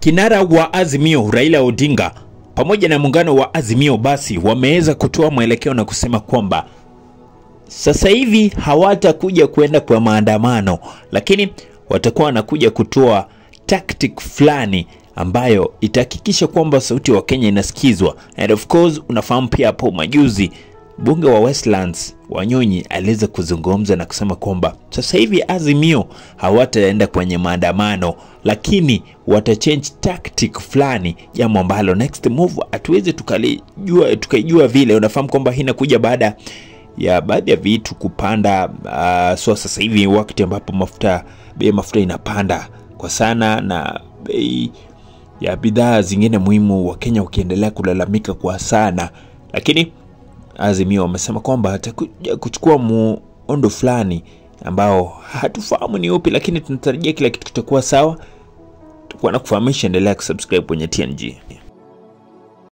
kinara wa Azimio Raila Odinga pamoja na muungano wa Azimio basi wameweza kutoa mwelekeo na kusema kwamba sasa hivi hawatakuja kuenda kwa maandamano, lakini watakuwa wanakuja kutoa tactic fulani ambayo itahakikisha kwamba sauti wa Kenya inasikizwa. And of course unafahamu pia hapo majuzi mbunge wa Westlands Wanyonyi aliweza kuzungumza na kusema kwamba sasa hivi Azimio hawataenda kwenye maandamano, lakini watachange tactic fulani, jambo ambalo next move hatuwezi tukalijua tukaijua vile. Unafahamu kwamba hii inakuja baada ya baadhi ya vitu kupanda. Uh, so sasa hivi wakati ambapo mafuta bei ya mafuta inapanda kwa sana na bei ya bidhaa zingine muhimu, Wakenya wakiendelea kulalamika kwa sana, lakini Azimio wamesema kwamba atakuja kuchukua muundo fulani ambao hatufahamu ni upi, lakini tunatarajia kila kitu kitakuwa sawa. Tutakuwa na kufahamisha, endelea kusubscribe kwenye TNG.